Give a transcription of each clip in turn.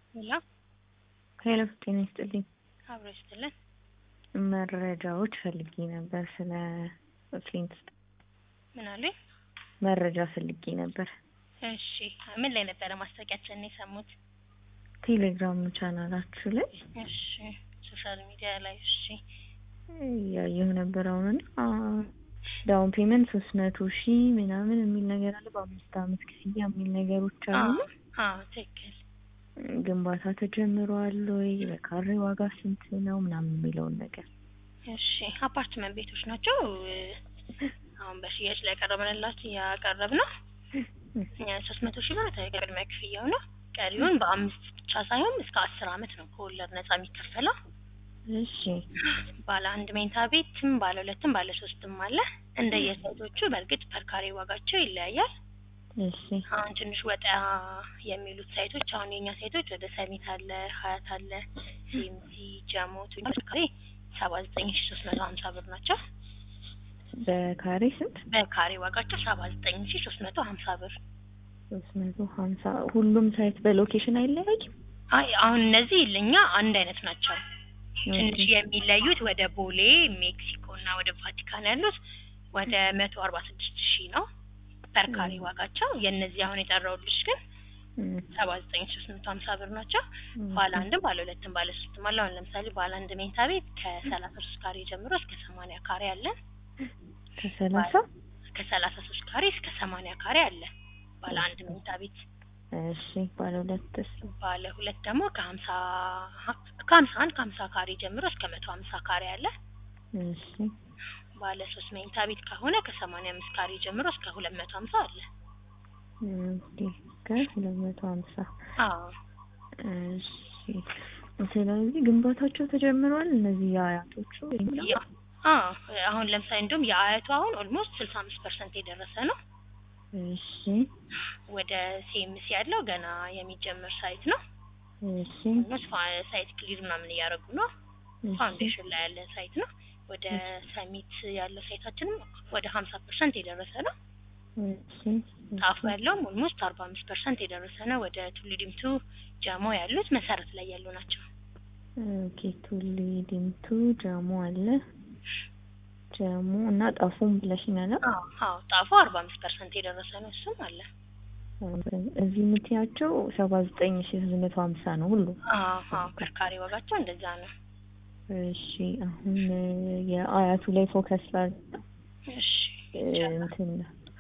ሄሎ ሄሎ ጤና ይስጥልኝ። አብሮ ይስጥልን። መረጃዎች ፈልጌ ነበር ስለ ፍሊንት ምን አሉኝ? መረጃ ፈልጌ ነበር። እሺ ምን ላይ ነበረ ማስታወቂያችንን የሰሙት? ቴሌግራም ቻናላችሁ ላይ እሺ ሶሻል ሚዲያ ላይ እሺ ያየሁ ነበር። አሁን ዳውን ፔመንት ሶስት መቶ ሺህ ምናምን የሚል ነገር አለ። በአምስት አመት ክፍያ የሚል ነገሮች አሉ። አዎ ትክክል። ግንባታ ተጀምሯል ወይ? በካሬ ዋጋ ስንት ነው ምናምን የሚለውን ነገር እሺ አፓርትመንት ቤቶች ናቸው። አሁን በሽያጭ ላይ ያቀረብንላችሁ ያቀረብ ነው ሶስት መቶ ሺህ ብር ቅድመ ክፍያው ነው። ቀሪውን በአምስት ብቻ ሳይሆን እስከ አስር አመት ነው ከወለድ ነጻ የሚከፈለው። እሺ ባለ አንድ መኝታ ቤትም ባለ ሁለትም ባለ ሶስትም አለ። እንደየሳይቶቹ በእርግጥ ፐርካሬ ዋጋቸው ይለያያል። እሺ አሁን ትንሽ ወጣ የሚሉት ሳይቶች አሁን የኛ ሳይቶች ወደ ሰሚት አለ፣ ሀያት አለ፣ ሲምሲ፣ ጀሞ ካሬ ሰባ ዘጠኝ ሺ ሶስት መቶ ሀምሳ ብር ናቸው። በካሬ ስንት? በካሬ ዋጋቸው ሰባ ዘጠኝ ሺ ሶስት መቶ ሀምሳ ብር። ሶስት መቶ ሀምሳ ሁሉም ሳይት በሎኬሽን አይለያይም? አይ አሁን እነዚህ ለኛ አንድ አይነት ናቸው። ትንሽ የሚለዩት ወደ ቦሌ ሜክሲኮ እና ወደ ቫቲካን ያሉት ወደ መቶ አርባ ስድስት ሺህ ነው ፐርካሬ ዋጋቸው። የእነዚህ አሁን የጠራሁልሽ ግን ሰባ ዘጠኝ ሺ ሶስት መቶ ሀምሳ ብር ናቸው። ባለ አንድም ባለ ሁለትም ባለ ሶስትም አለ። አሁን ለምሳሌ ባለ አንድ መኝታ ቤት ከሰላሳ ሶስት ካሬ ጀምሮ እስከ ሰማንያ ካሬ አለን። ከሰላሳ ከሰላሳ ሶስት ካሬ እስከ ሰማንያ ካሬ አለ ባለ አንድ መኝታ ቤት። እሺ ባለ ሁለትስ? ባለ ሁለት ደግሞ ከሀምሳ ከሀምሳ አንድ ከሀምሳ ካሬ ጀምሮ እስከ መቶ ሀምሳ ካሬ አለ። እሺ ባለ ሶስት መኝታ ቤት ከሆነ ከሰማንያ አምስት ካሬ ጀምሮ እስከ ሁለት መቶ ሀምሳ አለ። ኦኬ ከሁለት መቶ ሀምሳ አዎ እሺ ስለዚህ ግንባታቸው ተጀምሯል። እነዚህ የአያቶቹ ያ- አዎ አሁን ለምሳሌ እንደውም የአያቱ አሁን ኦልሞስት ስልሳ አምስት ፐርሰንት የደረሰ ነው። እሺ ወደ ሴምስ ያለው ገና የሚጀመር ሳይት ነው። እሺ ኦልሞስት ፋ- ሳይት ክሊር ምናምን እያደረጉ ነው። ፋውንዴሽን ላይ ያለ ሳይት ነው። ወደ ሰሚት ያለው ሳይታችንም ወደ ሀምሳ ፐርሰንት የደረሰ ነው። እሺ ጣፉ ያለውም ኦልሞስት አርባ አምስት ፐርሰንት የደረሰ ነው። ወደ ቱሉ ዲምቱ ጃሞ ያሉት መሰረት ላይ ያሉ ናቸው። ኦኬ ቱሊ ዲምቱ ጃሞ አለ ጃሞ እና ጣፉም ብለሽኛል። አዎ አዎ ጣፉ አርባ አምስት ፐርሰንት የደረሰ ነው። እሱም አለ። እዚህ የምትያቸው ሰባ ዘጠኝ ሺ ሶስት መቶ ሀምሳ ነው ሁሉ። አዎ አዎ ከርካሪ ዋጋቸው እንደዛ ነው። እሺ አሁን የአያቱ ላይ ፎከስ ላድርግ። እሺ እንትን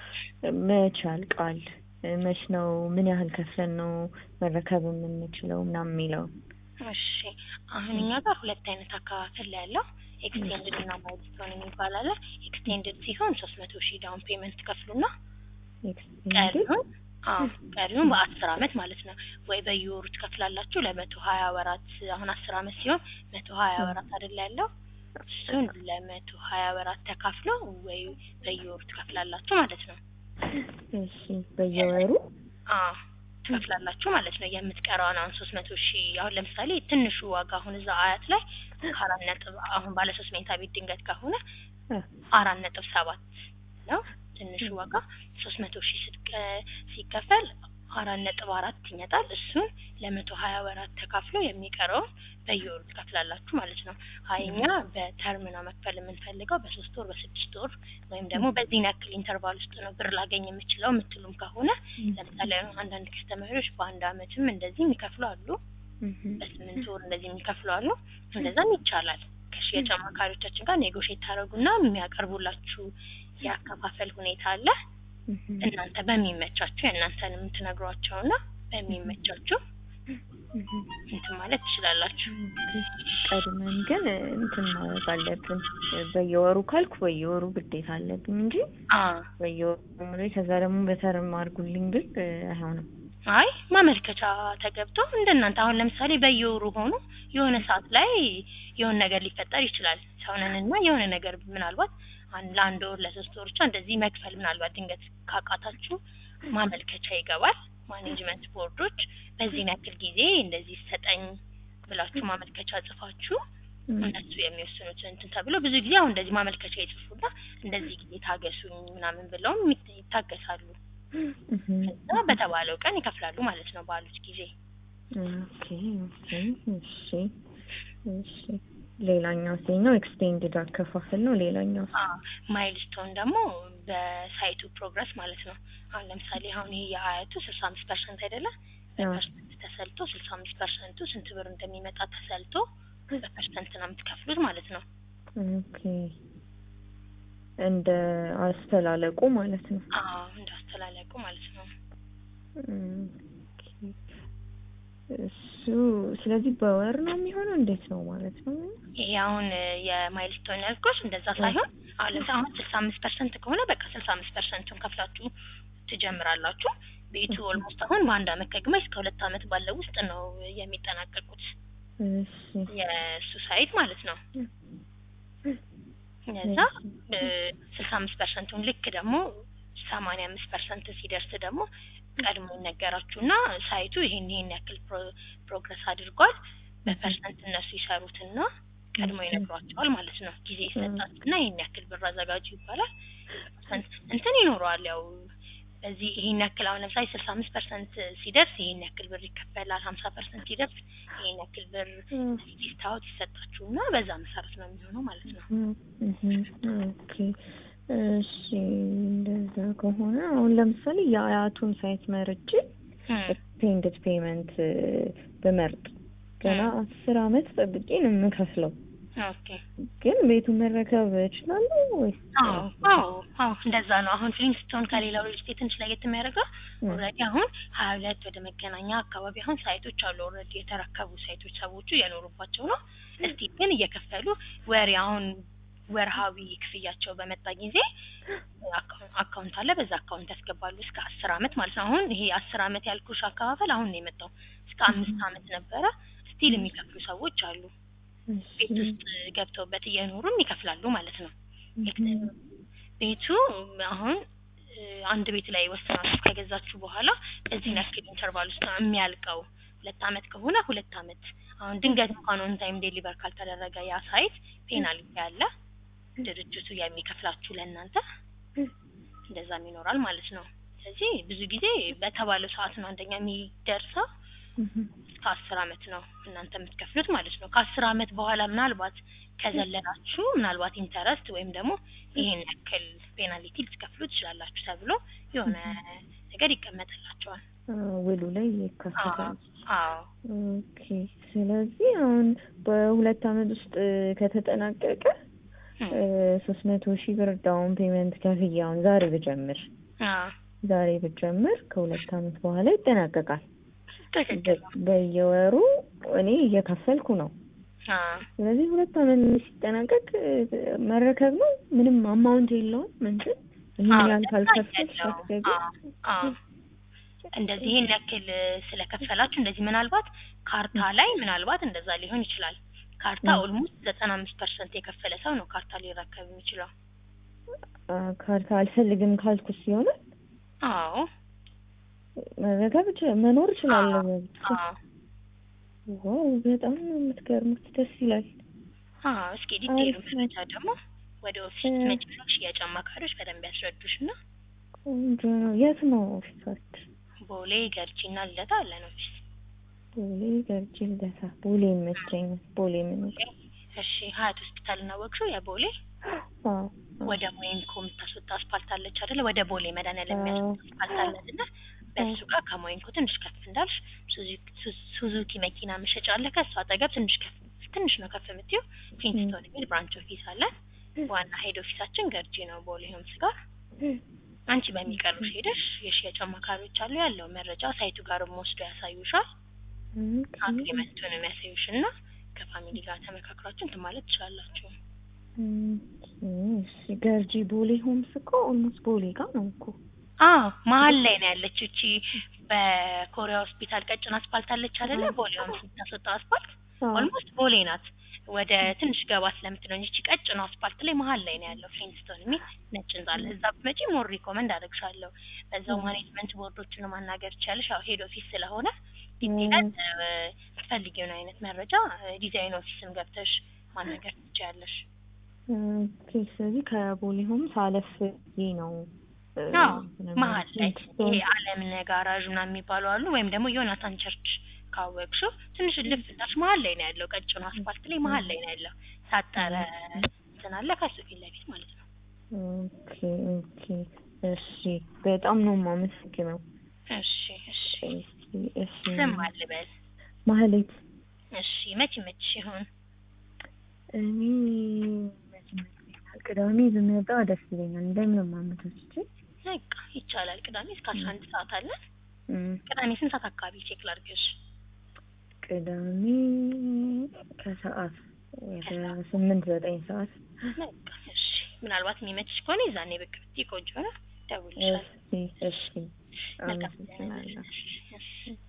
መች ያልቃል? መች ነው? ምን ያህል ከፍለን ነው መረከብ የምንችለው ምናምን የሚለው እሺ አሁን እኛ ጋር ሁለት አይነት አከፋፈል ላይ ያለው ኤክስቴንድድ እና ማይልስቶን የሚባል አለ። ኤክስቴንድድ ሲሆን ሶስት መቶ ሺህ ዳውን ፔመንት ትከፍሉና ኤክስቴንድድ ቀሪውን አዎ ቀሪውን በአስር አመት ማለት ነው ወይ በየወሩ ትከፍላላችሁ ለመቶ ሀያ ወራት አሁን አስር አመት ሲሆን መቶ ሀያ ወራት አይደል ያለው እሱን ለመቶ ሀያ ወራት ተካፍሎ ወይ በየወሩ ትከፍላላችሁ ማለት ነው። እሺ በየወሩ አዎ ትከፍላላችሁ ማለት ነው። የምትቀረውን አሁን ሶስት መቶ ሺህ አሁን ለምሳሌ ትንሹ ዋጋ አሁን እዛ አያት ላይ ከአራት ነጥብ አሁን ባለ ሶስት መኝታ ቤት ድንገት ከሆነ አራት ነጥብ ሰባት ነው ትንሹ ዋጋ ሶስት መቶ ሺህ ስትቀ ሲከፈል አራት ነጥብ አራት ይመጣል። እሱን ለመቶ ሀያ ወራት ተካፍሎ የሚቀረውን በየወሩ ትከፍላላችሁ ማለት ነው። ሀይኛ በተርም ነው መክፈል የምንፈልገው በሶስት ወር በስድስት ወር ወይም ደግሞ በዚህ ያክል ኢንተርቫል ውስጥ ነው ብር ላገኝ የምችለው የምትሉም ከሆነ ለምሳሌ አንዳንድ ከስተመሪዎች በአንድ አመትም እንደዚህ የሚከፍሉ አሉ። በስምንት ወር እንደዚህ የሚከፍሉ አሉ። እንደዛም ይቻላል። ከሽያጭ አማካሪዎቻችን ጋር ኔጎሽየት ታደርጉና የሚያቀርቡላችሁ የአከፋፈል ሁኔታ አለ። እናንተ በሚመቻችሁ የእናንተንም ትነግሯቸውና በሚመቻችሁ እንትን ማለት ትችላላችሁ። ቀድመን ግን እንትን ማድረግ አለብን። በየወሩ ካልኩ በየወሩ ግዴታ አለብኝ እንጂ አዎ በየወሩ ከዛ ደግሞ በተርም አድርጉልኝ ብል አይሆንም። አይ ማመልከቻ ተገብቶ እንደናንተ አሁን ለምሳሌ በየወሩ ሆኖ የሆነ ሰዓት ላይ የሆነ ነገር ሊፈጠር ይችላል። ሰውነንና የሆነ ነገር ምናልባት አንድ ለአንድ ወር ለሶስት ወር ብቻ እንደዚህ መክፈል ምናልባት ድንገት ካቃታችሁ ማመልከቻ ይገባል። ማኔጅመንት ቦርዶች በዚህን ያክል ጊዜ እንደዚህ ሰጠኝ ብላችሁ ማመልከቻ ጽፋችሁ እነሱ የሚወስኑት እንትን ተብሎ ብዙ ጊዜ አሁን እንደዚህ ማመልከቻ ይጽፉና እንደዚህ ጊዜ ታገሱኝ ምናምን ብለውም ይታገሳሉ። ከዛ በተባለው ቀን ይከፍላሉ ማለት ነው ባሉት ጊዜ ኦኬ ኦኬ እሺ እሺ ሌላኛው ሴኛው ኤክስቴንድድ አከፋፈል ነው። ሌላኛው ማይልስቶን ደግሞ በሳይቱ ፕሮግረስ ማለት ነው። አሁን ለምሳሌ አሁን ይሄ የአያቱ ስልሳ አምስት ፐርሰንት አይደለ? በፐርሰንት ተሰልቶ ስልሳ አምስት ፐርሰንቱ ስንት ብር እንደሚመጣ ተሰልቶ በፐርሰንት ነው የምትከፍሉት ማለት ነው። ኦኬ እንደ አስተላለቁ ማለት ነው። አዎ እንደ አስተላለቁ ማለት ነው። እሱ ስለዚህ በወር ነው የሚሆነው እንዴት ነው ማለት ነው? ይሄ አሁን የማይልስቶን ያልኩሽ እንደዛ ሳይሆን አሁን ለምሳሌ አሁን ስልሳ አምስት ፐርሰንት ከሆነ በቃ ስልሳ አምስት ፐርሰንቱን ከፍላችሁ ትጀምራላችሁ። ቤቱ ኦልሞስት አሁን በአንድ አመት ከግማሽ እስከ ሁለት አመት ባለው ውስጥ ነው የሚጠናቀቁት የእሱ ሳይት ማለት ነው። እዛ ስልሳ አምስት ፐርሰንቱን ልክ ደግሞ ሰማንያ አምስት ፐርሰንት ሲደርስ ደግሞ ቀድሞ ይነገራችሁና ሳይቱ ይሄን ይሄን ያክል ፕሮግረስ አድርጓል በፐርሰንት እነሱ ይሰሩትና ቀድሞ ይነግሯቸዋል ማለት ነው። ጊዜ ይሰጣችሁና ይሄን ያክል ብር አዘጋጁ ይባላል። እንትን ይኖረዋል ያው በዚህ ይሄን ያክል አሁን ለምሳሌ ስልሳ አምስት ፐርሰንት ሲደርስ ይሄን ያክል ብር ይከፈላል። ሀምሳ ፐርሰንት ሲደርስ ይሄን ያክል ብር ዲስታውት ይሰጣችሁና በዛ መሰረት ነው የሚሆነው ማለት ነው። ኦኬ እሺ እንደዛ ከሆነ አሁን ለምሳሌ የአያቱን ሳይት መርጬ ኤክስቴንድድ ፔመንት ብመርጥ ገና አስር አመት ጠብቄ ነው የምከፍለው። ኦኬ ግን ቤቱን መረከብ እችላለሁ ወይስ? አዎ አዎ አዎ እንደዛ ነው። አሁን ፍሊንስቶን ከሌላው ሪል ስቴት ትንሽ ለየት የሚያደርገው ኦልሬዲ አሁን ሀያ ሁለት ወደ መገናኛ አካባቢ አሁን ሳይቶች አሉ። ኦልሬዲ የተረከቡ ሳይቶች ሰዎቹ እየኖሩባቸው ነው። እስቲ ግን እየከፈሉ ወሬ አሁን ወርሃዊ ክፍያቸው በመጣ ጊዜ አካውንት አለ። በዛ አካውንት ያስገባሉ እስከ አስር አመት ማለት ነው። አሁን ይሄ አስር አመት ያልኩሽ አከፋፈል አሁን ነው የመጣው። እስከ አምስት አመት ነበረ። ስቲል የሚከፍሉ ሰዎች አሉ። ቤት ውስጥ ገብተውበት እየኖሩም ይከፍላሉ ማለት ነው። ቤቱ አሁን አንድ ቤት ላይ ወስናችሁ ከገዛችሁ በኋላ በዚህ ያክል ኢንተርቫል ውስጥ ነው የሚያልቀው። ሁለት አመት ከሆነ ሁለት አመት። አሁን ድንገት እንኳን ኦን ታይም ዴሊቨር ካልተደረገ ያ ሳይት ፔናልቲ አለ ድርጅቱ የሚከፍላችሁ ለእናንተ እንደዛም ይኖራል ማለት ነው። ስለዚህ ብዙ ጊዜ በተባለው ሰዓት ነው አንደኛ የሚደርሰው እስከ አስር አመት ነው እናንተ የምትከፍሉት ማለት ነው። ከአስር አመት በኋላ ምናልባት ከዘለላችሁ ምናልባት ኢንተረስት ወይም ደግሞ ይሄን ያክል ፔናልቲ ልትከፍሉ ትችላላችሁ ተብሎ የሆነ ነገር ይቀመጥላቸዋል ውሉ ላይ ይካተታል። አዎ ኦኬ። ስለዚህ አሁን በሁለት አመት ውስጥ ከተጠናቀቀ ሶስት መቶ ሺህ ብር ዳውን ፔመንት ከፍዬ አሁን ዛሬ ብጀምር ዛሬ ብጀምር ከሁለት አመት በኋላ ይጠናቀቃል። በየወሩ እኔ እየከፈልኩ ነው። ስለዚህ ሁለት አመት ሲጠናቀቅ መረከብ ነው። ምንም አማውንት የለውም። እንትን ይህን ያህል ካልከፈልሽ አስገቢ እንደዚህ ይሄን ያክል ስለከፈላችሁ እንደዚህ ምናልባት ካርታ ላይ ምናልባት እንደዛ ሊሆን ይችላል። ካርታ ኦልሞስት ዘጠና አምስት ፐርሰንት የከፈለ ሰው ነው ካርታ ሊረከብ የሚችለው። ካርታ አልፈልግም ካልኩስ ይሆናል? አዎ መረከብ መኖር እችላለሁ። ዋው በጣም ነው የምትገርሙት። ደስ ይላል። አዎ እስኪ ዲቴይሉ መረጃ ደግሞ ወደ ኦፊስ መጭ ሽያጭ አማካሪዎች በደንብ ያስረዱሽ እና ቆንጆ ነው። የት ነው ኦፊሳችሁ? ቦሌ ገርጂ እና ልደታ አለን ኦፊስ። ቦሌ ገርጂ ልደታ። ቦሌ ይመቸኛል። ቦሌ ምን እሺ ሀያት ሆስፒታል እና ወቅሹ የቦሌ ወደ ሞይንኮ የምታስወጣ አስፓልት አለች አይደለ? ወደ ቦሌ መድኃኒዓለም የሚያስወጣ አስፓልት አለ አይደለ? በሱ ጋር ከሞይንኮ ትንሽ ከፍ እንዳልሽ ሱዙኪ መኪና መሸጫ አለ። ከእሱ አጠገብ ትንሽ ከፍ ትንሽ ነው ከፍ የምትይው ፍሊንስቶን የሚል ብራንች ኦፊስ አለ። ዋና ሄድ ኦፊሳችን ገርጂ ነው ቦሌ ሆምስ ጋር። አንቺ በሚቀርብሽ ሄደሽ የሽያጭ አማካሪዎች አሉ ያለው መረጃ ሳይቱ ጋርም ወስዶ ያሳዩሻል። አግሪመንቱን የሚያሳዩሽ እና ከፋሚሊ ጋር ተመካክራችሁ እንትን ማለት ትችላላችሁ። ገርጂ ቦሌ ሆምስ እኮ ኦልሞስት ቦሌ ጋር ነው እኮ። አዎ መሀል ላይ ነው ያለችው። እቺ በኮሪያ ሆስፒታል ቀጭን አስፓልት አለች አይደለ? ቦሌ ሆምስ የምታስወጣው አስፓልት ኦልሞስት ቦሌ ናት። ወደ ትንሽ ገባ ስለምትለው እንጂ እቺ ቀጭን አስፓልት ላይ መሀል ላይ ነው ያለው ፍሊንስቶን የሚል ነጭ ህንጻ አለ። እዛ ብትመጪ ሞር ሪኮመንድ አደርግሻለሁ። በዛው ማኔጅመንት ቦርዶችን ማናገር ትችያለሽ። ያው ሄድ ኦፊስ ስለሆነ ዲቴይል የምትፈልጊውን አይነት መረጃ ዲዛይን ኦፊስም ገብተሽ ማናገር ትችያለሽ። ኦኬ። ስለዚህ ከቦሌ ሆምስ አለፍ ብዬ ነው መሀል ላይ ይሄ አለምነህ ጋራዥ ምናምን የሚባሉ አሉ። ወይም ደግሞ ዮናታን ቸርች ካወቅሽው ትንሽ ልፍ እንዳልሽ መሀል ላይ ነው ያለው። ቀጭኑ አስፋልት ላይ መሀል ላይ ነው ያለው። ታጠረ እንትን አለ ከሱ ፊት ለፊት ማለት ነው። ኦኬ ኦኬ። እሺ በጣም ነው የማመሰግነው። እሺ እሺ። እሺ ስም አልበል። ማህሌት እሺ መቼ መቼ ይሆን? እኔ መቼ ይመስለኛል ቅዳሜ ብመጣ ደስ ይለኛል። እንደምን ማመቻችቼ በቃ ይቻላል። ቅዳሜ እስከ አስራ አንድ ሰዓት አለ። እም፣ ቅዳሜ ስንት ሰዓት አካባቢ ቼክ ላድርግሽ? ቅዳሜ ከሰዓት ወደ ስምንት ዘጠኝ ሰዓት በቃ እሺ። ምናልባት የሚመችሽ ከሆነ የዛኔ ብቅ ብትይ ቆንጆ ነው። ደውልልሻለሁ። እሺ እሺ መልካም አመሰግናለሁ። እሺ